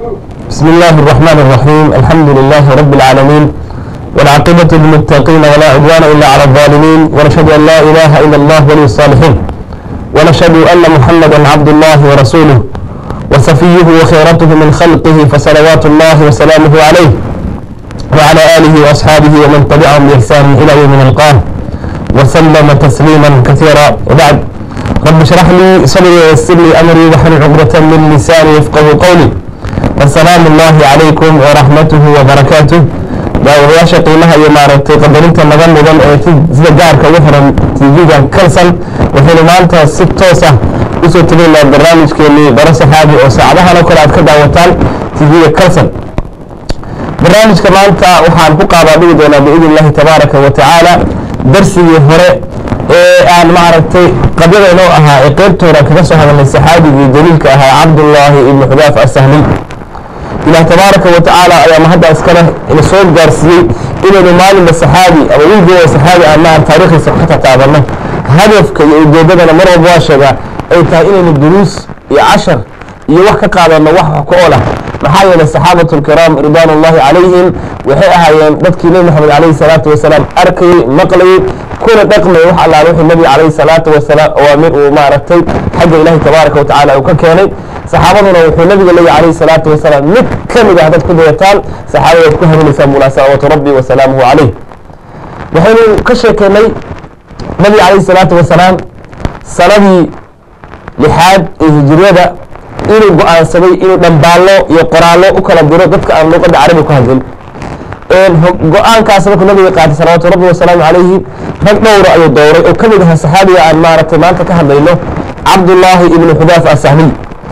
بسم الله الرحمن الرحيم الحمد لله رب العالمين والعاقبة للمتقين ولا عدوان إلا على الظالمين ونشهد أن لا إله إلا الله ولي الصالحين ونشهد أن محمدا عبد الله ورسوله وصفيه وخيرته من خلقه فصلوات الله وسلامه عليه وعلى آله وأصحابه ومن تبعهم بإحسان إلى يوم نلقاه وسلم تسليما كثيرا وبعد رب اشرح لي صدري ويسر لي أمري واحلل عقدة من لساني يفقه قولي السلام الله عليكم ورحمته وبركاته daawayaasha qiimaha iyo maaragtay qadarinta naga mudan ee sida gaarka ugu xiran tv-ga kalsan waxaynu maanta si toos ah usoo tegaynaa barnaamijkeenii baro saxaabi oo saacadahan oo kale aad ka daawataan tv-ga kalsan barnaamijka maanta waxaan ku qaadaa dhigi doonaa biidn illahi tabaaraka wa tacaala darsigii hore ee aan maaragtay qabyada inoo ahaa ee qeybtooda kaga soo hadalnay saxaabigii daliilka ahaa cabdullaahi ibnu xudaaf asahliy ilaah tabaaraka wa tacaala ayaa mahadda iskale ina soo gaarsiiyey inaynu maalinba saxaabi ama wiilgooda saxaabi aan maan taariikhdiisa ka tataabanno hadafka iyo ujeeddadana mar walba waa sheegaa ay tahay inaynu duruus iyo cashar iyo wax ka qaadanno wax wax ku ool ah maxaa yeelay saxaabatu lkiraam ridwaan ullahi calayhim waxay ahaayeen dadkii nebi moxamed calayhi salaatu wasalaam arkayey maqlayey kuna dhaqmayay wax allaale wixii nebiga calayhi salaatu wasalaam awaamir uu maaragtay xagga ilaahi tabaaraka wa tacaala uu ka keenay saxaabaduna wuxuu nabiga leeyahy calayhi salaatu wasalaam mid ka mid ah dad ku dayataan saxaabadaad ku hanuunaysaa mulaa salawaatu rabbi wa salaamuhu calayh waxaynu ka sheekeynay nabiga calayhi salaatu wasalaam sanadii lixaad ee hijiriyada inuu go-aansaday inuu dhambaallo iyo qoraallo u kala diro dadka aan luqadda carabi ku hadlin go-aankaas markuu nabiga qaatay salawaatu rabbi wasalaamu calayhi rag dhowra ayuu dowray oo ka mid aha saxaabiga aan maaragtay maanta ka hadlayno cabdullaahi ibnu xudaaf asahliy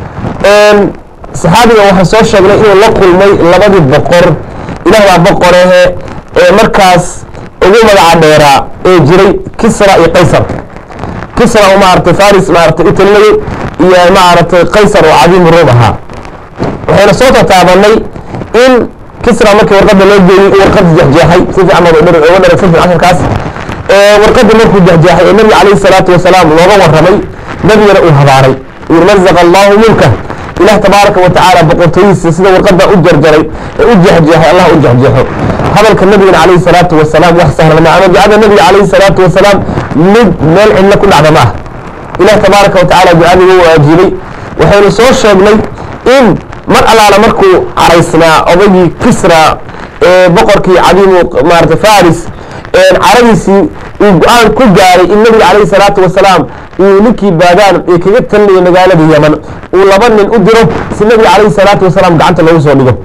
saxaabiga waxaan soo sheegnay inuu la kulmay labadii boqor ilaah baa boqorehe ee markaas ugu magaca dheeraa ee jiray kisra iyo qaysar kisra oo maaragtay faris maaragtay u talinayay iyo maaragtay qaysar oo cadiimu ruum ahaa waxayna soo tataabanay in kisra markii warqadda loo geeyey u warqadda jexjeexay si fiican oga dharagsan fiican casharkaas warqadda markuu jexjeexay ee nabiga calayhi salaatu wasalaam looga warramay nabigana uu habaaray mazaqa allahu mulka ilaah tabaaraka wa tacaala boqortooyihiisa sida warqadda u jarjaray ee u jeexjeexay allah u jeexjeexo hadalka nabigana calayhi salaatu wasalaam wax sahlan ma ama ducada nabiga calayhi salaatu wasalaam mid meel cidlo ku dhacda ma ah ilaah tabaaraka wa tacaala ducadii wuu ajiibay waxaynu soo sheegnay in mar allaala markuu caraysnaa odaygii kisra ee boqorkii cadiimu maarata faris caradiisii uu go-aan ku gaaray in nabiga calayhi salaatu wasalaam uu ninkii baadaan ee kaga talinaya magaalada yaman uu laba nin u diro si nabiga calayhi salaatu wasalaam gacanta loogu soo dhigo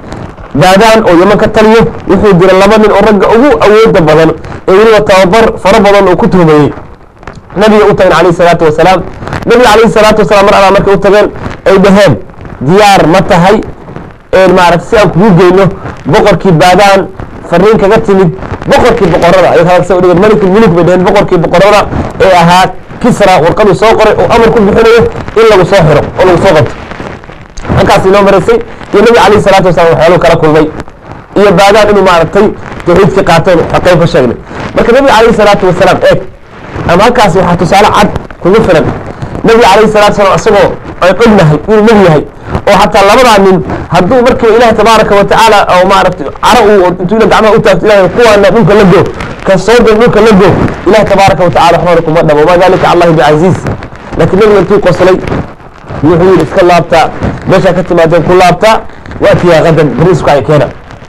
baadaan oo yaman ka taliyo wuxuu diray laba nin oo ragga ugu awooda badan ee weliba tababar fara badan uu ku tuhmayey nabiga u tageen calayhi salaatu wasalaam nabiga calayhi salaatu wasalaam mar allaa markay u tageen ay dhaheen diyaar ma tahay maarata si aan kugu geyno boqorkii baadaan fariin kaga timid boqorkii boqorada ay hadalsa udhigeen malik muluk bay dhaheen boqorkii boqorada ee ahaa kisra warqaduu soo qoray oo amar ku bixinayo in lagu soo xiro oo lagu soo qabto halkaas inoo maraysay iyo nabi calayhi salaatu wasalam waxyaaluu kala kulmay iyo baadaan inuu maaragtay tawxiidkii qaateen qayb ka sheegnay marka nabiga calayhi salaatu wasalaam eeg ama halkaas waxaa tusaale cad kugu filan nabiga calayhi salatu wasalam isagoo ay ognahay inuu nebi yahay oo xataa labadaa nin hadduu markiiba ilaah tabaaraka wa tacaala oo maaragtay caro uu intuu ila gacmaha u taagto ilahay kuwaana dhulka la goo ka soo dal dhulka la goo ilaah tabaaraka wa tacala waxbana kuma dhabo wamaa dalika allahi bicasiiz laakiin nabiga intuu qoslay wuxuu yidhi iska laabtaa meeshaa ka timaadeen ku laabtaa waatiyaa qadan bariisku ay keena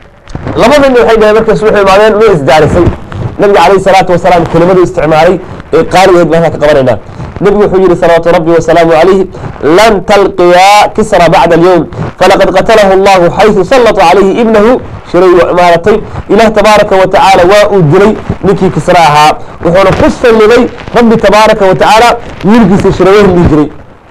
labada nin waxay dhaheen markaas wuxuu imaadeen way isdaarisay nabiga calayhi salaatu wasalaam kelimadu isticmaalay ee qaaligeed baan ka qabanaynaa nabigu wuxuu yihi salawaatu rabbi wasalaamu calayhi lan talqiyaa kisra bacda alyowm falaqad qatalahu allahu xayثu sallata calayhi ibnahu shiray maaratay ilaah tabaaraka wa tacaala waa uu dilay ninkii kisra ahaa wuxuuna ku salliday rabbi tabaaraka wa tacaala wiilkiisa shiraweyn dhihi jiray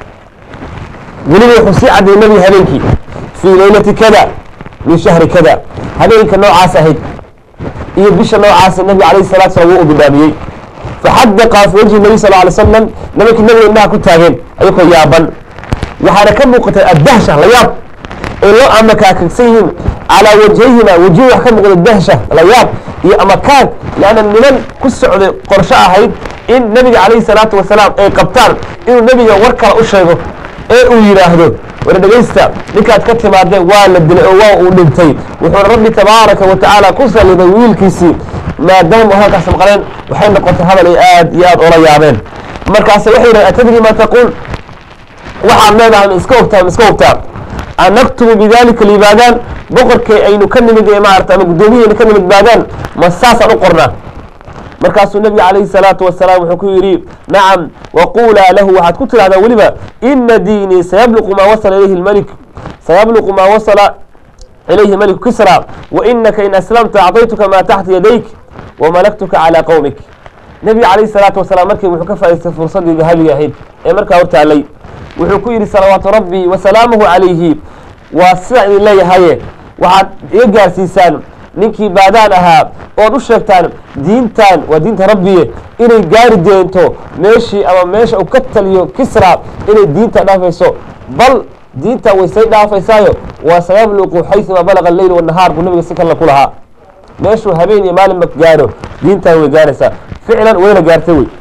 weliba wuxuu sii cadday nabiga habeenkii fii leylati kada min shahri kada habeenka noocaas ahayd iyo bisha noocaasa nabiga calayhi salatu salam wuu u bidaamiyey faxadaqa fi wajhi nabi sal alay slam nimankii nabiga indhaha ku taageen ayagoo yaaban waxaana ka muuqatay addahsha la yaab ay loo amakaakagsan yihiin calaa wajhayhima wajihi wax ka muuqda dahsha la yaab iyo amakaag leanna niman ku socday qorsho ahayd in nabiga calayhi salaatu wasalaam ay qabtaan inuu nebiga war kale u sheego ee uu yidhaahdo war dhegaysta ninkaad ka timaadeen waa la dilay oo waa uu dhintay wuxuuna rabbi tabaaraka wa tacaala ku salliday wiilkiisii maadaama halkaas maqleen waxay noqotay hadal ay aad iyo aad ola yaabeen markaase waxay yidhahen atadri ma taquul waxaad leedahay ma iska ogtaa ma iska ogtaa an naktubu bidalika libaadaan boqorkay aynu ka nimid ee maarata ama guddoomiyaynu ka nimid baadaan ma saasaan u qornaa markaasuu nebiga calayhi salaatu wasalaam wuxuu ku yidhi nacam waquulaa lahu waxaad ku tidhahdaa weliba ina diinii sayabluqu maa wasala ilayhi lmalik sayabluqu maa wasala ilayhi maliku kisra wainaka in aslamta acطaytuka maa taxta yadayk wamalaktuka calaa qowmik nebiga calayhi salaatu wasalaam markii wuxuu ka faa'iistay fursaddii dahabiga ahayd ee markaa hortaallay wuxuu ku yidhi salawaatu rabbi wasalaamuhu calayhi waa sidaan idin leeyahaye waxaad iga gaarsiisaan ninkii baadaan ahaa ood u sheegtaan diintan waa diinta rabbiye inay gaari deento meeshii ama meesha uu ka taliyo kisra inay diinta dhaafayso bal diintan way say dhaafaysaayo waa sayabluqu xayثuma balaga leyl wanahaar buu nabiga si kale ku lahaa meeshuu habeen iyo maalinba gaaro diintan way gaaraysaa ficlan wayna gaartay wey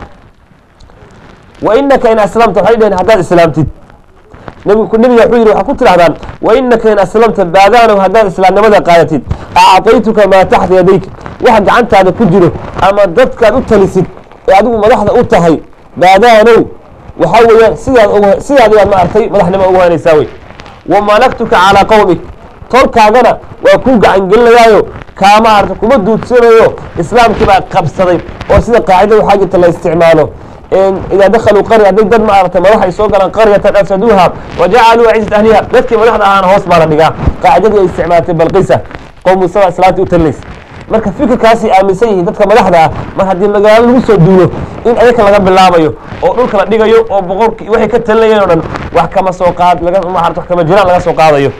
wa inaka in aslamta waxay dhaheen haddaad islaamtid nbigu nebiga wuxuu yidhi waxaa ku tidhahdaan wa inaka in aslamta baadaanow haddaad islaamnimada qaadatid acطaytuka maa taxta yadayk wax gacantaada ku jiro ama dadkaad u talisid ee adigu madaxda u tahay baadaanow waxaa weeyaan sidaad sidaad ayaad ma artay madaxnimo ugu hanaysaa wey wamalaktuka calaa qowmik tolkaagana waa kuu gacangelinayaayo kaama arta kuma duudsanayo islaamkii baa qabsaday oo sida qaacida waxaa jirta la isticmaalo idaa dakaluu qarya hadday dad ma aragtay madax ay soo galaan qaryatan afsaduuha wajacaluu ciisat ahliha dadkii madaxda ahaana hoos baa la dhigaa qaacidadii ay isticmaaltay balqisa qowmu saba islaamtii u talinaysa marka fikirkaasay aaminsan yihiin dadka madaxda ah mar haddii magaalo lagu soo duulo in ayaka laga bilaabayo oo dhulka la dhigayo oo boqorki waxay ka talinayeen o dhan wax kama soo qaad laga maarata wax kama jiraan laga soo qaadayo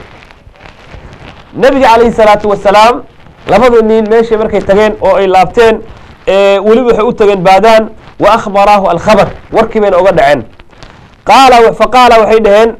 nebiga calayhi salaatu wasalaam labada nin meeshay markay tageen oo ay laabteen weliba waxay u tageen baadaan wa akhbaraahu alkhabar warkii bayna oga dhaceen qaala faqaala waxay dhaheen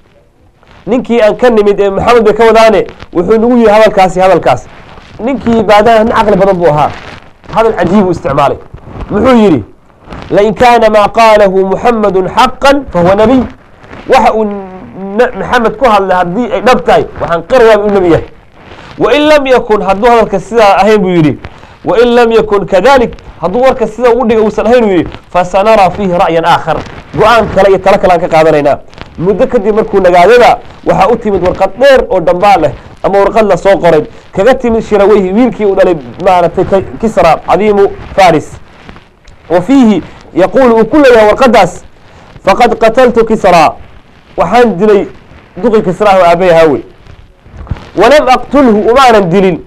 ninkii aan ka nimid ee maxamed bay ka wadaane wuxuu nagu yihi hadalkaasi hadalkaas ninkii baadaan nin caqli badan buu ahaa hadal cajiib uu isticmaalay muxuu yidhi lain kaana maa qaalahu muxamadu xaqan fahuwa nabiy waxa uu maxamed ku hadlay haddii ay dhab tahay waxaan qirayaa uu nebi yahay wain lam yakun hadduu hadalka sidaa ahayn buu yidhi wain lam yakun kadalik hadduu warka sida ugu dhiga uusan ahayn uu yidhi fasanaraa fiihi ra'yan aakhar go-aan kale iyo talo kale aan ka qaadanaynaa muddo kadib markuu nagaadada waxaa u timid warqad dheer oo dambaa leh ama warqad la soo qoray kaga timid shiraweyhi wiilkii uu dhalay maaragtay kisra cadiimu faris wa fiihi yaquulu uu ku leeyahay warqadaas faqad qataltu kisra waxaan dilay duqi kisraah oo aabay haawe walam aqtulhu umaanan dilin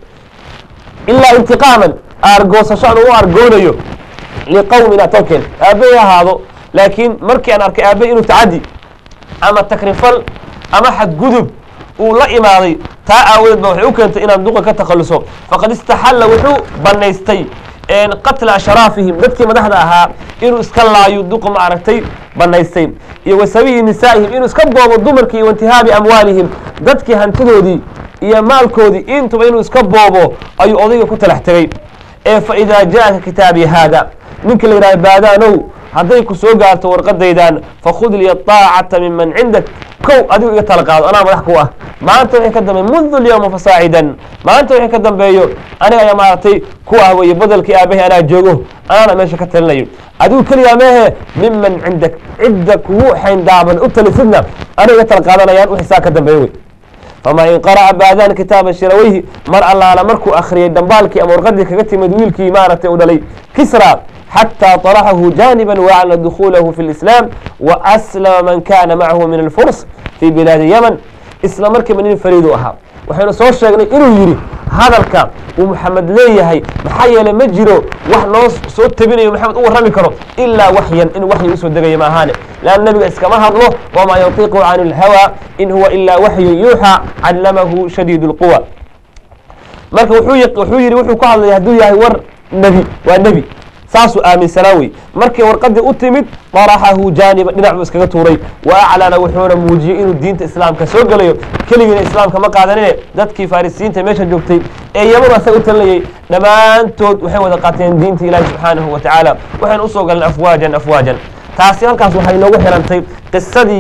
ilaa intiqaaman aargoosasho aan u argoonayo liqowmina tolkeen aabbahay ahaado laakiin markii aan arkay aabbahay inuu tacadi ama takrifal ama xadgudub uu la imaaday taa aawadeed ba waxay u keentay inaan duqa ka takhaluso faqad istaxalla wuxuu bannaystay qatla ashraafihim dadkii madaxda ahaa inuu iska laayo duqa ma aragtay bannaystay iyo wasabiyi nisaa'ihim inuu iska boobo dumarkii iyo waintihaabi amwaalihim dadkii hantidoodii iyo maalkoodii intuba inuu iska boobo ayuu odayga ku talax tegey ee fa idaa ja'aka kitaabii haada ninka la yidhaha baadaanow hadday ku soo gaarto warqadaydan fakhud liya aacata minman cindak kow adigu iga tala qaado anaa madax ku ah maanta wixii ka dambeey mundu lyawma fasaacidan maanta wixii ka dambeeyo aniga ayaa maaragtay ku ah weeye badalkii aabahay anaa joogo anaana meesha ka talinayo adigu keliyaa meehe miman cindak cidda kugu xayndaaban u talisidna aniga iga tala qaadanayaan wixii saa ka dambeeyo wey famaa in qara'a baadaan kitaaba shiraweyhi mar allaala markuu akhriyey dhambaalkii ama warqadii kaga timid wiilkii maaragtay u dhalay kisra xatى طرxه جانبا وأعلن دخوله في الإسلام وأسلم من كان معه من الفرس في بلاد يمن isla markiiba nin fariidu ahaa waxaynu soo sheegnay inuu yidhi hadalka uu maxamed leeyahay maxaa yeeley ma jiro wax noo soo tabinayo maxamed u warrami karo ilaa waxyan in waxyi usoo degaya ma ahaane leanna nebiga iskama hadlo wamaa yantiqu can اlhawى in huwa ilaa waxyu yuuxى callamahu shadiid اlquwa marka wuxuu yidhi wuxuu ku hadlaya hadduu yahay war nebi waa nebi saasuu aaminsanaa wey markii warqadii u timid daraxahu jaaniba dhinac buu iskaga tuuray wa aclana wuxuuna muujiyey inuu diinta islaamka soo gelayo keligiina islaamka ma qaadanine dadkii farisiyiinta meesha joogtay ee yamanu asaga u talinayay dhammaantood waxay wada qaateen diinta ilaahi subxaanahu wa tacaala waxayna usoo galeen afwaajan afwaajan taasi halkaas waxay noogu xirantay qisadii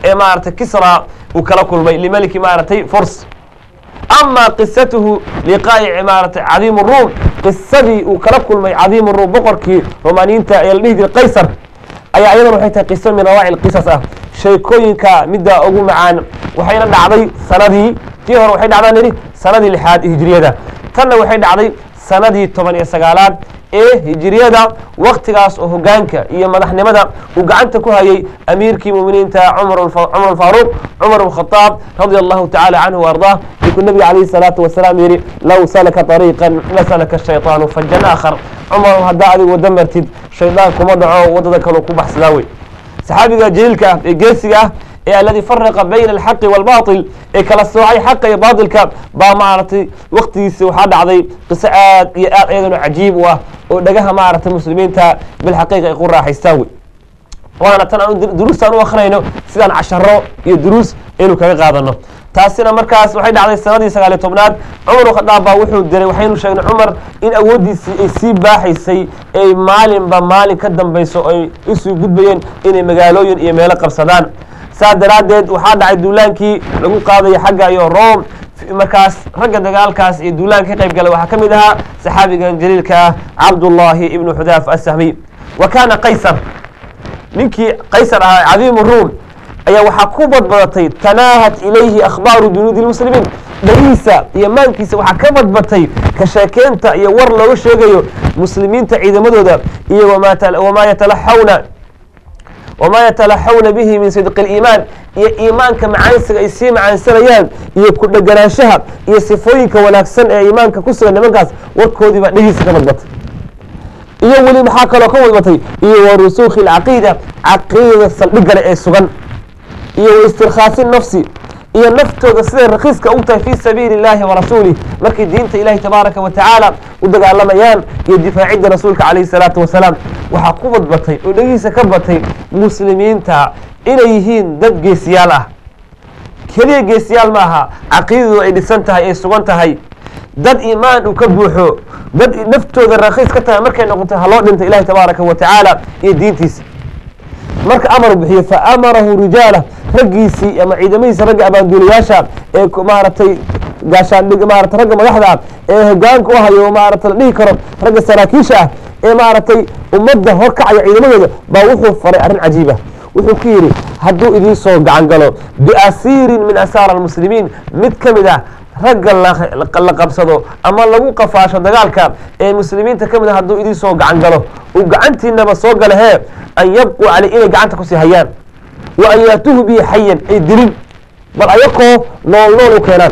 ee maaragtay kisra uu kala kulmay limeliki maaragtay furs ama qisatuhu liqaa'i maaratay cadiim ruum qisadii uu kala kulmay cadiim ruum boqorkii romaaniyiinta ee la dhihi jiray qaysar ayaa iyadana waxay tahay qiso min rawaaci qisas ah sheekooyinka midda ugu macaan waxayna dhacday sanadii tii hore waxay dhacdaan nidhi sanadii lixaad hijriyada tanna waxay dhacday sanadii toban iyo sagaalaad ee hijriyada waktigaas oo hogaanka iyo madaxnimada uu gacanta ku hayay amiirkii muminiinta cumar alfaaruuq cumar bkhadaab radia allahu tacala canhu waardah markuu nabiga calayhi salaatu wasalaam yidhi low salaka ariiqan lasalaka shayطaanu fajan aakhar cumar haddaa adig wada martid shaydaan kuma dhaco wadada kaloo ku baxsadaa wey saxaabiga jaliilka ah ee geesiga ah ee aladi faraqa bayna alxaqi wاlbaطil ee kala soocay xaqa iyo baatilka baa maaragtay waktigiisi waxaa dhacday qiso aad iyo aad iyadana cajiib u ah oo dhagaha maaragtay muslimiinta bilxaqiiqa ay ku raaxaystaan wey waana tan aan duruustaan u akrinayno sidaan casharo iyo duruus aynu kaga qaadano taasina markaas waxay dhacday sanadii sagaaliyo tobnaad cumar khadaab baa wuxuu diray waxaynu sheegnay cumar in awooddiisii ay sii baaxaysay ay maalinba maalin ka dambayso ay usii gudbayeen inay magaalooyin iyo meelo qabsadaan saa daraaddeed waxaa dhacay duulaankii lagu qaadaya xagga iyo rome markaas ragga dagaalkaas iyo duulaanka ka qayb galay waxaa ka mid ahaa saxaabigan jaliilka ah cabdullaahi ibnu xudaaf asahmiy wa kaana qaysar ninkii qaysar ahaa cadiimu ruum ayaa waxaa ku badbadatay tanaahat ilayhi akhbaaru junuudi lmuslimiin dhagihiisa iyo maankiisa waxaa ka badbatay ka sheekeynta iyo war looga sheegayo muslimiinta ciidamadooda iyo wamaa yatalaxawna wamaa yatalaxawna bihi min sidqi اliimaan iyo iimaanka macaansiga ay sii macaansanayaan iyo ku dheganaanshaha iyo sifooyinka wanaagsan ee iimaanka ku sugan nimankaas warkoodii baa dhegiisa ka badbatay iyo weli maxaa kaloo ka badbatay iyo wa rusuukhi اlcaqiida caqiidada saldhigale ee sugan iyo wa istirkhaasi nafsi iyo naftooda siday rakiiska u tahay fii sabiili اllahi warasuulih markay diinta ilahi tabaaraka wa tacaala u dagaalamayaan iyo difaacidda rasuulka calayhi salaatu wasalaam waxaa ku badbatay oo dhegihiisa ka batay muslimiinta inay yihiin dad geesiyaal ah keliya geesiyaal ma aha caqiidadu ay dhisan tahay ay sugan tahay dad iimaan uu ka buuxo dad naftooda rakiis ka tahay markay noqoto haloo dhinta ilahi tabaaraka wa tacaala iyo diintiisa marka amar bixiyo fa amarahu rijaala raggiisii ama ciidamadiisa ragga abaanduulayaasha ee maaragtay gaashaandhig maarata ragga madaxda ah ee hogaanka u hayo maarata la dhihi karo ragga saraakiisha ah ee maaragtay ummadda horkacaya ciidamadooda baa wuxuu faray arrin cajiiba wuxuu ku yidhi hadduu idiin soo gacan galo biasiirin min asaara almuslimiin mid ka mid ah ragga la qabsado ama lagu qafaasho dagaalka ee muslimiinta ka mid a hadduu idiin soo gacan galo uu gacantiinaba soo gala hee an yabquu caley inay gacanta kusii hayaan wa an yaatuuhu bihi xayan ay dilin bal ayakoo nool nool u keenaan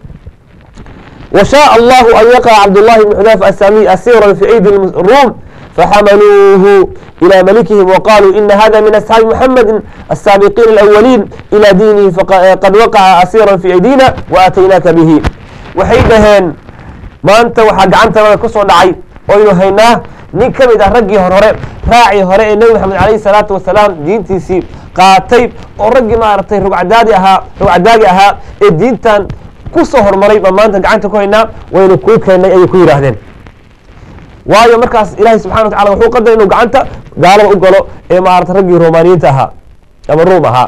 wa shaaa allahu an yaqaca cabdullahi bn xudaaf asamiy asiran fi aydi ruum faxamaluuhu ilى malikihim waqaluu ina hada min asxaabi muxamedi asaabiqiin alawaliin ilى diinihi qad waqaca asiira fi aydina waataynaaka bihi waxay dhaheen maanta waxaa gacantanada ku soo dhacay oynu haynaa nin ka mid ah raggii hor hore raacii hore ee nebi maxamed alayhi salaatu wasalaam diintiisii qaatay oo raggii maaragtay rugcadaadi ahaa rugcadaagi ahaa ee diintan ku soo hormaray baa maanta gacanta ku haynaa waynu kuu keennay ayay ku yidhaahdeen waayo markaas ilaahay subxana wa tacala wuxuu qadaray inuu gacanta gaalada u galo ee maarata raggii romaaniyiinta ahaa ama ruum ahaa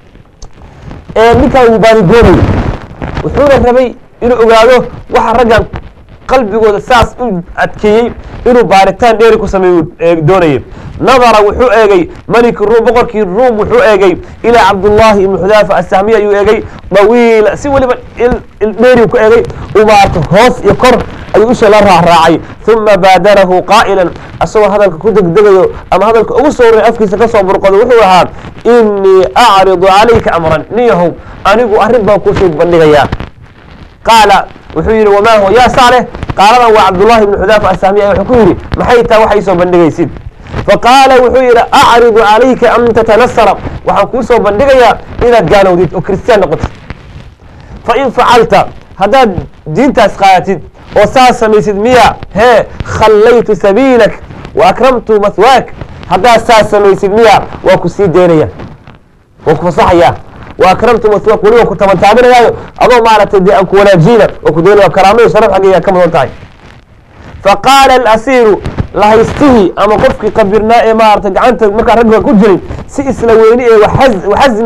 ee ninkaan wuu baanigoonay wuxuuna rabay inuu ogaado waxa raggan qalbigooda saas u adkeeyey inuu baaritaan dheeri ku sameeyu doonayay nadara wuxuu eegay maliki ruum boqorkii ruum wuxuu eegay ilaa cabdullaahi ibnu xudaafa asahmiya ayuu eegay dawiila si weliba dheeri ku eegay uu maarata hoos iyo kor ayuu isha la raacraacay uma baadarahu qaa'ilan asagoo hadalka ku degdegayo ama hadalka ugu soo horay afkiisa ka soo burqado wuxuu ahaa inii acridu calayka amran nin yahow anigu arrin baan kuusoo bandhigayaa qaala wuxuu yidhi wamaa huwa yaa saaleh qaaladan waa cabdullahi ibnu xudaafa asahmiya wuxuu ku yidhi maxay taa waxa isoo bandhigaysid faqaala wuxuu yidhi acridu calayka an tatanasara waxaan kuu soo bandhigayaa inaad gaalowdid oo kiristiyaan noqotid fain facalta haddaad diintaas qaadatid oo saas samaysid miya hee khallaytu sabiilak wa akramtu mahwaak haddaad saas samaysid miya waa ku sii deynaya waa ku fasaxayaa wa akramtu mahwaak weliba ku tabantaabinayaayo adoo maaragtay dee aan ku wanaajiyna oo ku deynaya karaamada sharaf xaggeeyaa ka mudan tahay faqaala alasiiru lahaystihii ama qofkii qabirnaa ee maarata gacanta markaa ragga ku jiray si isla weyni ee waxasmin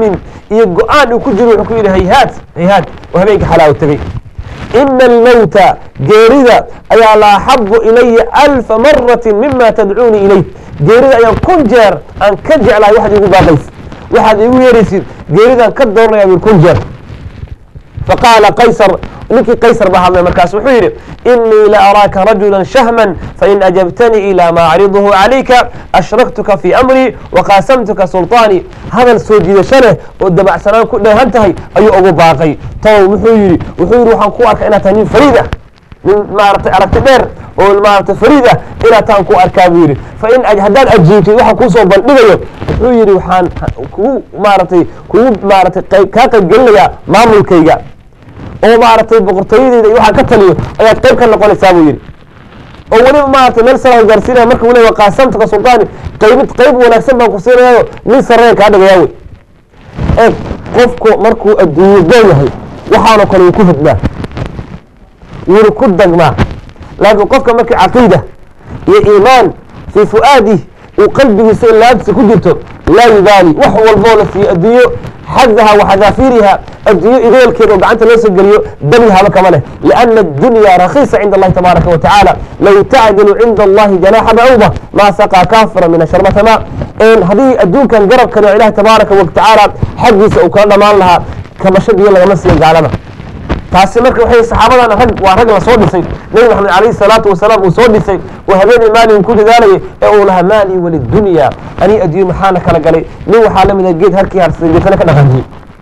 iyo go-aan uu ku jiro wuxuu ku yidhi hayhaad hayhaad oo habeenka xalaa u tegey ina almowta geerida ayaa la axabu ilaya alfa marati mima tadcuunii ilayh geerida ayaan kun jeer aan ka jeclahay waxaad iigu baaqays waxaad iigu yeeraysid geeridaan ka dooranaya bui kun jeer faqaala qaysar ninkii qaysar baa hadlay markaas wuxuu yidhi inii la araaka rajula shahma fain ajabtanii ilaa ma acriduhu calayka ashraktuka fii amrii waqaasamtuka sulطaanii hadal soo jiidasho leh oo dabacsanaan ku dheehan tahay ayuu ugu baaqay tow wuxuu yidhi wuxuu yidhi waxaan ku arkaa inaad tahay nin fariid ah nin maaragtay aragti dheer oo maaragtay fariid ah inaad taan ku arkaa buu yidhi fain haddaad ajiibtid waxaan kuusoo bandhigayo wuxuu yidhi waxaan kugu maaragtay kugu maaragtay kaa qaybgelinayaa maamulkayga oo maaragtay boqortooyadeyda iyo waxaan ka taliyo ayaad qayb ka noqonaysaa buu yidhi oo weliba maaragtay meel sara gaarsiinaya marka weliba qaasamtuka sultaani qaybid qayb wanaagsan baan ku siinayayo nin sareen kaa dhigayaa wey eeg qofku markuu adduunyo doon yahay waxaanoo kale wuu ku hodmaa wuuna ku dagmaa laakiin qofka markii caqiida iyo iimaan fii fu'aadih uu qalbigiisa ilaabtiisa ku jirto laa yubaali wax walboo la siiyo adduunyo xadaha waxadaafiiriha adduunyo igoolkeeda oo gacanta loo soo geliyo dani haba kama leh liana addunya rakhiisa cinda allahi tabaaraka wa tacaala low tacdilu cinda allahi janaaxa bacuuda maa saqaa kaafira min asharbata ma haddii adduunkan garabkan oo ilahi tabaaraka wa tacaala xaggiisa uu kala dhammaan lahaa kabasho biyo lagama siiyo gaalada taasi marka waxay saxaabadan rag waa rag la soo dhisay nebi maxamed calayhi salaatu wasalaam uu soo dhisay oo habeenii maalin ku dadaalayay ee uu lahaa maalii walidunya anii adduunye maxaana kala galay nin waxaa la mida geed harkii harsaday geetana ka dhaqaajiyey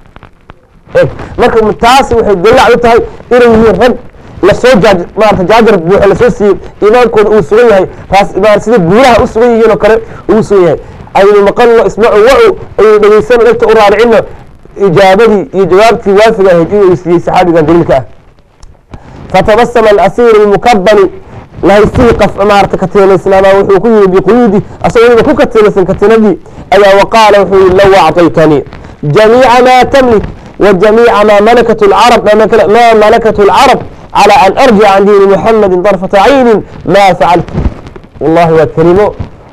eg marka taasi waxay dalac u tahay inay yihiin rag lasoo jaaj maarata jaajar buuxo lasoo siiyey iimaankooda uu sugan yahay taas ma sida buuraha u sugan yihiin oo kale uu sugan yahay aynu maqalno ismacu wacu aynu dhegaysano dhegta u raaricino ijaabadii iyo jawaabtii waafiga ahayd inuu siiyey saxaabigan daliilka ah fatabasama alasiiru lmukabani lahaysihii qaf maarata katiinaysnaabaa wuxuu ku yimi biquyuudi asagoo weliba ku katiinaysan katiinadii ayaa waqaala wuxuu yihi low acطaytanii jamiica maa tamlik وجميع ما ملكت العرب ما, ملك ما ملكت العرب على أن أرجع عن دين محمد طرفة عين ما فعلت والله وكلمه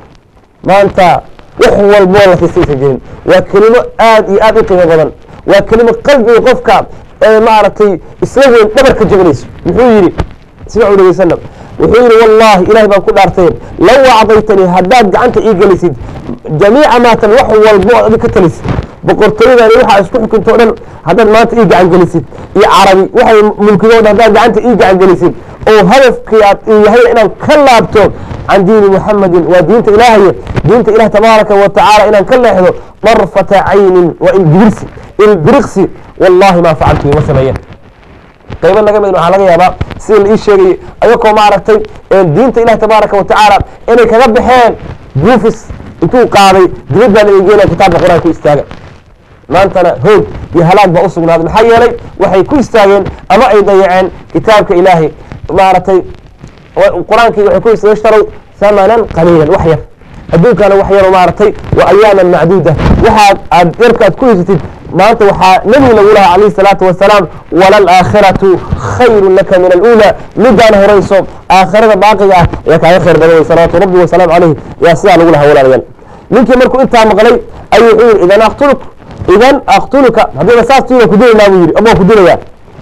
ما أنت وحوى المولى في السيسة جين وكلمة آد آد قيمة بدن وكلمة قلبي وقفك ما عرفتي إسلامي نبرك الجغليس محيري سمعوا لي وسلم وحيري والله إلهي بان كل أرتين لو أعطيتني هداد عنك إيجاليسيد جميع ما تنوحوا والبوء بكتليس boqortooyadani waxaa isku xukunta o dhan haddaad maanta ii gacan gelisid iyo carabi waxay mulkigooda haddaad gacanta ii gacan gelisid oo hadafkii aad yahay inaan ka laabto can diini muxamadin waa diinta ilaahaye diinta ilaah tabaaraka wa tacaala inaan ka leexdo darfata caynin waa ilbirsi ilbiriqsi wallahi maa facaltu ima sameeyeen qaybo naga mid waxaa laga yaabaa sida la ii sheegayay ayakoo maaragtay diinta ilaah tabaaraka wa tacaala inay kaga baxeen buufis intuu qaaday dibad baa laga geenaya kitaabka qur-aanka ku istaaga maantana hoog iyo halaag baa u sugnaaday maxaa yeelay waxay ku istaageen ama ay dayaceen kitaabka ilaahay maaragtay qur-aankii waxay ku istashtarow thamanan qaliilan wax yar adduunkana wax yaro maaragtay wa ayaaman macduuda waxaad aad yarkaad ku hesatid maanta waxaa nebi lagu lahaa calayhi salaatu wasalaam walalaakhiratu khayrun laka min aluula midaan horayso aakhirada baaqiga ah ayaa kaaga khayr badan wey salawaatu rabbi wasalaamu calayh yaa sidaa lagu lahaa walaalayaal ninkii markuu intaa maqlay ayuu wuxuu yidhi idan aqtuluk idan aqtuluka haddiiba saas tiida ku dilaynaa buu yidhi abaa ku dilayaa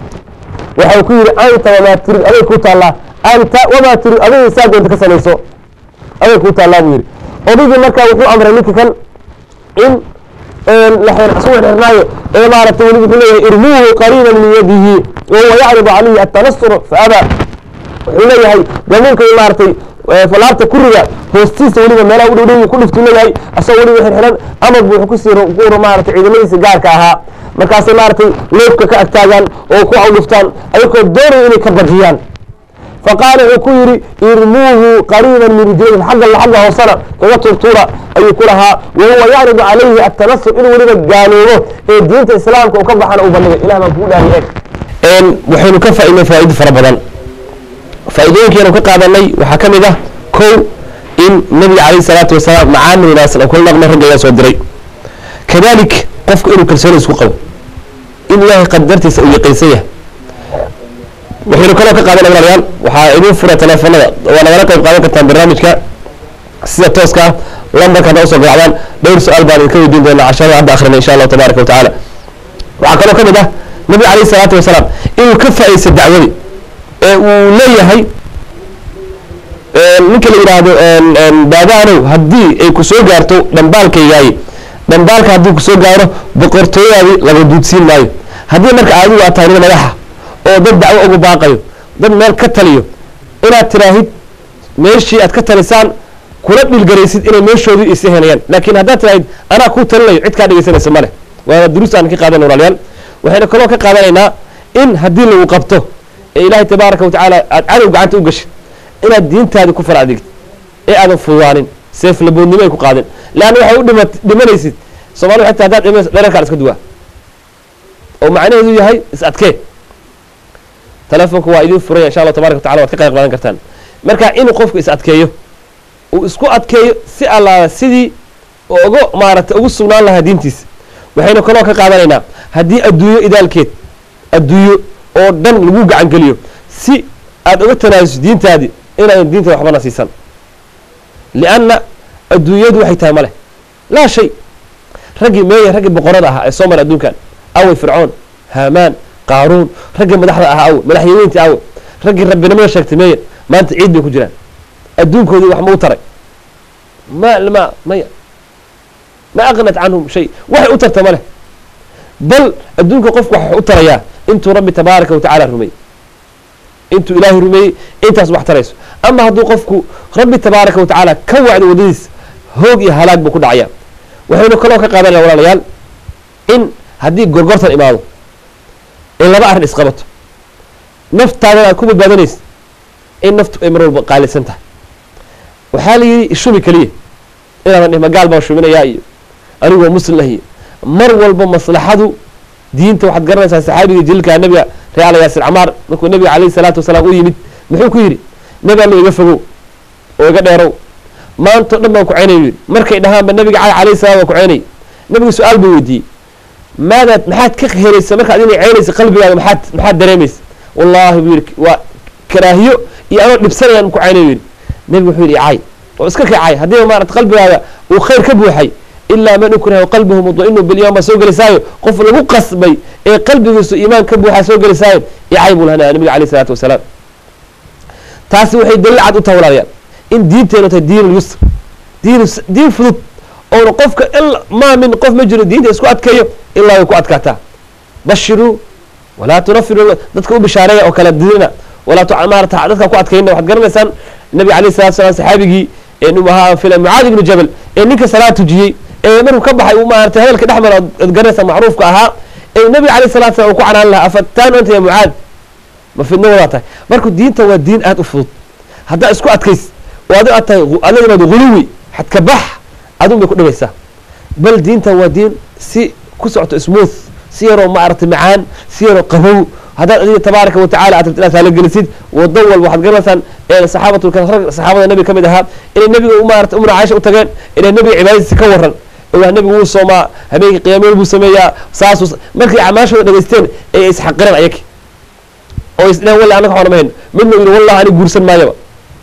waxau ku yidhi anta wamaa turid aday kuu taallaa anta wamaa turid aday saa doonta ka samayso aday kuu taallaa buu yidhi odaygii markaa wuxuu amray ninka kan in lasu xirnaayo ee maaragtay weli wuxuu leeyahay irmuuhu qariiban min yadihi wahuwa yacridu calayhi atanasur faabaa wuxuu leeyahay gamuunka maaragtay falaabta kuriga hoostiisa weliba meelaha u dhowdhow ku dhiftuu leeyahay asagoo weliba xirxiran amar buu kusii ku maaragtay ciidamadiisa gaarka ahaa markaasay maaragtay loofka ka agtaagaan oo ku awdhiftaan ayagoo doonaya inay ka bajiyaan faqaala wuxuu ku yidhi irmuuhu qariiban min rijlayhi xagga xagga hoosana kaga turtuura ayuu ku lahaa wahuwa yacridu calayhi atanasur inuu weliba gaaloobo ee diinta islaamka uu ka baxana uu bandhigay ilah baan kugu dhaari eeg waxaynu ka faaidnay faa'ido fara badan faa'iidooyinkeenu ka qaadanay waxaa ka mid ah kow in nabiga calayhi salaatu wasalaam macaamil wanaagsan oo kula dhaqmay ragga ayaa soo diray kadalik qofku inuu kalsooni isku qabo in ilaahay qadartiisa uu yaqiinsan yahay waxaynu kaloo ka qaadanay walaalayaal waxaa idin fura teleefanada waa nagala qayb qaadan kartaan barnaamijka sida tooska ah lambarka hadda usoo garaacdaan dhowr su-aal baan idinka weydiin doonaa casharada hadda akhrina insha allahu tabaaraka wa tacaala waxaa kaloo ka mid ah nabiga calayhi salaatu wasalaam inuu ka faa'iidaysta dacwadii ee uu leeyahay ninka la yidhaahdo baadaanow haddii ay ku soo gaarto dhambaalkaygaaye dhambaalka haddii kusoo gaaro boqortooyadaadii laga duudsiin maayo haddii marka adigu aad tahay nin madaxa oo dad dacwo ugu baaqayo dad meel ka taliyo inaad tiraahid meeshii aad ka talisaan kula dhilgaraysid inay meeshoodii isa helayaan laakiin haddaad tiraahid anaa kuu talinayo cid kaa dhegeysanaysa male waana duruus aan ka qaadan walaalayaal waxayna kaloo ka qaadanaynaa in haddii lagu qabto ee ilaahay tabaaraka wa tacaala aad cadow gacanta u gashid inaad diintaadi ku fara adigid ee aadan fududaanin seef laboodnimo ay ku qaadin leanna waxay u dhima dhimanaysid soomali xataa haddaad dhimanaysa dherarkaan iska duwaa oo macnaheedu yahay is adkee telefonka waa idin furaya insha allah tabaraka wa tacala waad ka qayb qaadan kartaan marka inuu qofku is adkeeyo uu isku adkeeyo si allaala sidii uga maaragtay ugu sugnaan lahaa diintiisa waxaynu kaloo ka qaadanaynaa haddii adduunyo idaalkeed adduunyo oo dhan lagu gacan geliyo si aad uga tanaasus diintaadi inaadan diintada waxbana siisan lianna adduunyadu waxay tahay ma leh laa shay raggii meeya raggii boqorada ahaa ee soo mara adduunkan awey fircoon haamaan qaaruun raggii madaxda ahaa awe madaxyaweyntii awe raggii rabbinimada sheegtay meeya maanta ciid bay ku jiraan adduunkoodii wax ma u taray ma ma maya ma aqnat canhum shay waxay u tarta ma leh bal adduunka qofku wax u tarayaa intuu rabbi tabaaraka wa tacala rumeeyey intuu ilaahay rumeeyey intaas wax tarayso ama hadduu qofku rabbi tabaaraka wa tacaala ka wacdo waddadiis hoog iyo halaag buu ku dhacaya waxaynu kaloo ka qaadanaya walaalayaal in haddii gorgortan imaado in laba arrin isqabato naftaadan aad ku badbaadanaysa in naftu ay mar walba qaalisan tahay waxaa la yidhi ishumi keliya inaadan dhih magaal baan shuminayaa iyo anigoo muslim ah iyo mar walba maslaxadu diinta waxaad garanaysaa saxaabiga jaliilka nabiga reala yaasir camaar markuu nabiga calayhi salaatu wasalaam u yimid muxuu ku yidhi nabi alla iga fogow oo iga dheerow maantao dhan baan ku ceynay yidhi markay dhahaanba nabiga cali alayhi salam waan ku ceynay nabiga su-aal buu weydiiyey maadaad maxaad ka helaysa markaad inay ceynaysa qalbigaada maxaad maxaad dareemaysa wallaahi buu yidhi waa karaahiyo iyo anoo dhibsanayaan ku ceynayo yidhi nabigu wuxuu yidhi cay oo iska kacay haddiiba maarata qalbigaada uu khayr ka buuxay ilaa man ukraha qalbuhu mudma'inu bilyawm baa soo gelisaayo qof lagu qasbay ee qalbigiisu iimaan ka buuxaa soo gelisaayo icay buu lahanaya nabiga alayh isalaatu wasalaam taasi waxay daliil cad u tahay walaalayaal in diinteenu tahay diin lyusr diin diin fudud oona qofka maa min qof ma jiro diinta isku adkeeyo ilaa way ku adkaataa bashiruu walaa tunafiru dadka u bishaareeya oo kala dirina walaa maarata dadka ku adkayna waxaad garanaysaan nabiga alayh salatu salam saxaabigii ahaa fila mucaad ibnu jabal ee ninka salaad tujiyey ee markuu ka baxay uu maarata hadalka dhex mara ad garanaysaa macruufka ahaa ee nabiga alayh salatu salam uu ku canaan lahaa afataan anta ya mucaad ma fidno wadaa tahay marka diinta waa diin aad u fudud haddaa isku adkays oo adi aad tahay adla imaado huluwi xadka bax adun bay ku dhibaysaa bal diintan waa diin si ku socoto smooth si yaroo maaragtay macaan si yaroo qabow haddaad adiga tabaaraka wa tacala aad rabti inaad taalogelisid wado walba waxaad garanaysaan saxaabatu saxaabada nabiga ka mid ahaa inay nabiga maarata umra caaisha u tageen inay nabiga cibaadadiisa ka waran oo nabigu wuu soomaa habeenkii qiyaameel buu sameeyaa saasuu markay acmaashooda dhagaysteen ay isxaqireen ayaki oo isdhehen wallahi annaga waxaan mahayn midna yidhi wallahi aniga guursan maayaba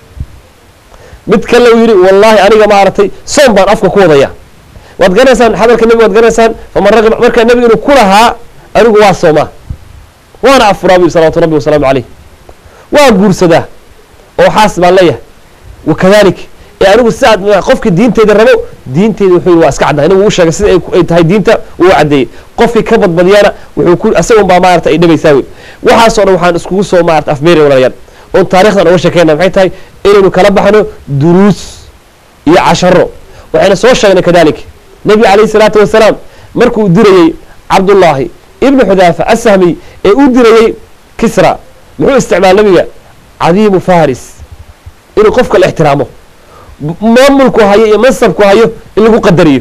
mid kale uu yidhi wallahi aniga maaragtay soom baan afka ku wadaya waad garanaysaan hadalka nabiga waad garanaysaan faman ragib marka nabiga inuu ku lahaa anigu waa soomaa waana afuraa bu salawatu rabbi wasalaamu caleyh waa guursadaa oo xaas baan leeyahay wakadalik ee anigu si aad qofkii diinteyda rabo diinteyda wuxuu yidhi waa iska caddahay inagu u sheegay sida ay tahay diinta uu caddeeyey qofkii ka badbadiyana wuxuu ku asagun baa maarata ay dhabaysaa wey waxaasoo dhan waxaan iskugu soo maarata afmeeri walaalayaal oon taarikhdan uga sheekeyna maxay tahay inaynu kala baxno duruus iyo casharo waxayna soo sheegnay kadalik nebiga calayhi salaatu wasalaam markuu dirayey cabdullaahi ibnu xudaafa asahmiy ee u dirayey kisra muxuu isticmaal nabiga cadiimu faris inuu qofka la ixtiraamo maamulku hayo iyo mansabku hayo in lagu qadariyo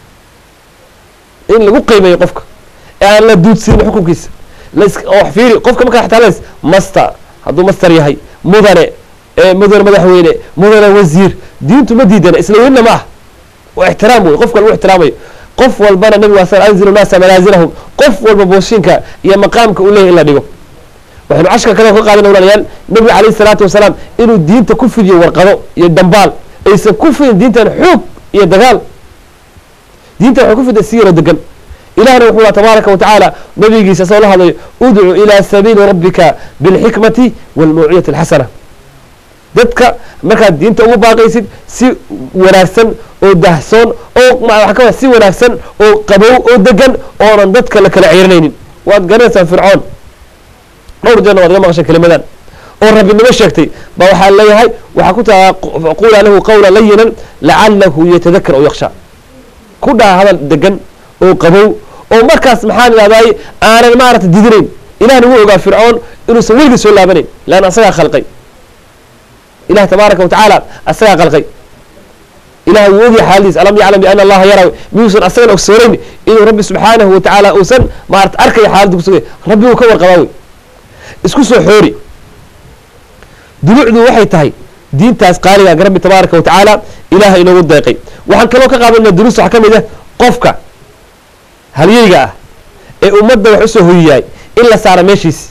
in lagu qiimeeyo qofka ee aan la duudsinin xukunkiisa oo fiiri qofka markaa xtaalas master hadduu master yahay mudane mudane madaxweyne mudane wasiir diintu ma diidana isla weynna ma ah waa ixtiraam wey qofka lagu ixtiraamayo qof walbana nabigu waa sal anzilu naasa manaasilahum qof walba booshinka iyo maqaamka uu leeyahy in la dhigo waxaynu cashka kale ka qaadana walaalayaal nabiga calayhi salaatu wasalaam inuu diinta ku fidiyo warqado iyo dambaal aysan ku fidin diintan xoog iyo dagaal diintan waxay ku fiday si yaroo degan ilahna wuxuu aa tabaaraka wa tacaala nabigiisa soo la hadlayo udcu ilaa sabiili rabbika bilxikmati waalmawcidati alxasana dadka markaad diinta ugu baaqaysid si wanaagsan oo dahsoon oo waxa ka si wanaagsan oo qabow oo degan oonan dadka la kala ciirinaynin waad garanaysaa fircoon dhowr jeerna waad ga maqashay kelimadan oo rabbinimo sheegtay ba waxaa leeyahay waxaa ku tagaa qula lahu qawla layinan lacalahu yatadakar aw yaksha ku dhaha hadal degan oo qabow oo markaas maxaan idhahday aanan maarata didinayn ilahna wuu ogaa fircoon inuusan weligii soo laabanayn leanna asagaa khalqay ilahi tabaaraka wa tacaala asagaa khalqay ilahay wuu ogyahay xaaladiis alam yaclam biana allaha yara miyuusan asagana ogsoonayn inuu rabbi subxaanahu wa tacaala uusan maarata arkaya xaaladda kusugay rabbi uu ka warqabaa wey isku soo xoori dulucdu waxay tahay diintaas qaaliga rabbi tabaaraka wa tacaala ilaah inoogu deeqay waxaan kaloo ka qaadanaa duruus waxaa ka mid ah qofka halyeyga ah ee ummadda wax usoo hoyiyahay in la saaro meeshiisi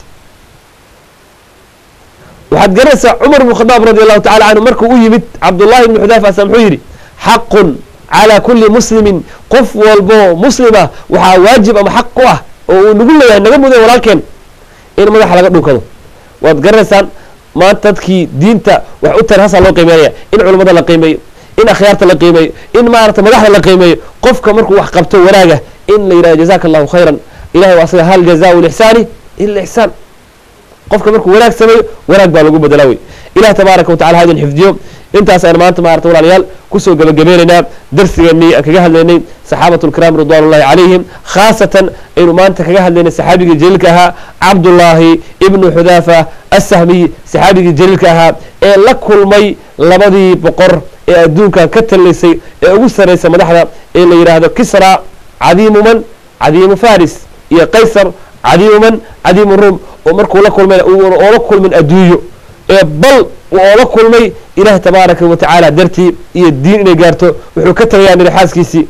waxaad garanaysaa cumar bnu khadaab radi allahu tacala canhu markuu u yimid cabdullahi ibnu xudaafa asa muxuu yidhi xaqun calaa kulli muslimin qof walboo muslima waxaa waajib ama xaq ku ah oo uu nagu leeyahay naga mudan walaalkeen in madaxa laga dhunkado waad garanaysaan maanta dadkii diinta wax u tara hasaa loo qiimeynaya in culummada la qiimeeyo in akhyaarta la qiimeeyo in maarata madaxda la qiimeeyo qofka markuu wax qabto wanaaga in la yidhahdo jazaka allahu khayran ilahay waa asaga hal jazaau lixsaani ila ixsaan qofka markuu wanaag sameeyo wanaag baa lagu bedelaa wey ilahi tabaaraka wa tacala ha idin xifdiyo intaas ayaan maanta maarata walaalayaal kusoo gebagabeynaynaa darsigeenii aan kaga hadlaynay saxaabatu lkiraam ridwan ullahi calayhim khaasatan aynu maanta kaga hadlaynay saxaabigii jaliilka ahaa cabdullaahi ibnu xudaafa assahmiy saxaabigii jaliilka ahaa ee la kulmay labadii boqor ee adduunkan ka taliysay ee ugu sarraysa madaxda ee la yidhaahdo kisra cadiimu man cadiimu faris iyo qaysar cadiimu man cadiimu ruum oo markuu la kulmayna oola kulmin adduunyo ee bal oola kulmay ilahi tabaaraka wa tacaala dartii iyo diin inay gaarto wuxuu ka tegayaa niri xaaskiisii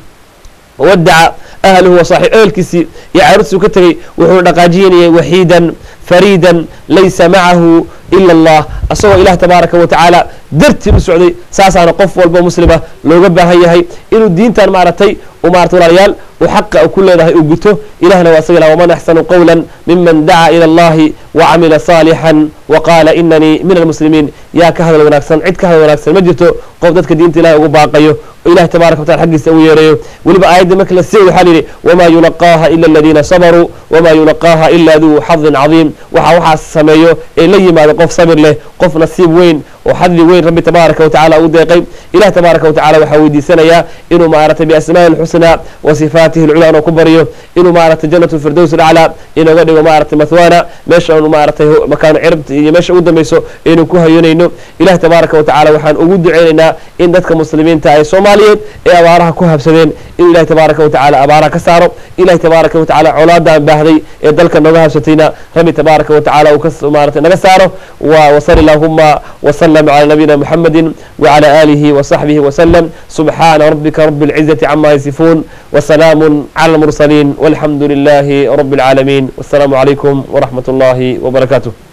wadaca ahluhu wa saaxib ehelkiisii iyo caruurtiisuu ka tegey wuxuu dhaqaajinayay waxiidan fariidan laysa macahu ila allah asagoo ilaah tabaaraka wa tacaala dartii u socday saasaana qof walbo muslima looga baahan yahay inuu diintan maaragtay maarata walaalayaal uu xaqa ku leedahay uu guto ilahna waa asaga waman axsanu qawla miman dacaa ila allahi wacamila saalixan waqaala inanii min almuslimiin yaa ka hadal wanaagsan cid ka hadal wanaagsan ma jirto qof dadka diinta ilahay ugu baaqayo oo ilahi tabaraka wa tacala xaggiisa ugu yeerayo weliba aayadda marka la siiy waxaa yidhi wamaa yulaqaaha ila aladiina sabaruu wamaa yulaqaaha ila duu xadin cadiim waxa waxaas sameeyo ee la yimaado qof sabir leh qof nasiib weyn oo xadli weyn rabbi tabaaraka wa tacala u deeqay ilah tabaaraka wa tacala waxaa weydiisanayaa inuu maaragtay biasmaa'i lxusnaa wa sifaatihi lculaa inuu ku baryo inuu maaragtay janatu lfirdows alaclaa inooga dhigo maaragtay mathwana meesha anu maaragtay makaano cirabta iyo meesha ugu dambayso aynu ku hayonayno ilah tabaaraka wa tacala waxaan ugu duceynaynaa in dadka muslimiinta ee soomaaliyeed ee abaaraha ku habsadeen inuu ilahi tabaaraka wa tacala abaaraha ka saaro ilahi tabaaraka wa tacala colaadaan baahday ee dalka nooga habsatayna rabbi tabaaraka wa tacala uu ka maaragtay naga saaro wa wasali allahuma وسلم على نبينا محمد وعلى آله وصحبه وسلم سبحان ربك رب العزة عما يصفون وسلام على المرسلين والحمد لله رب العالمين والسلام عليكم ورحمة الله وبركاته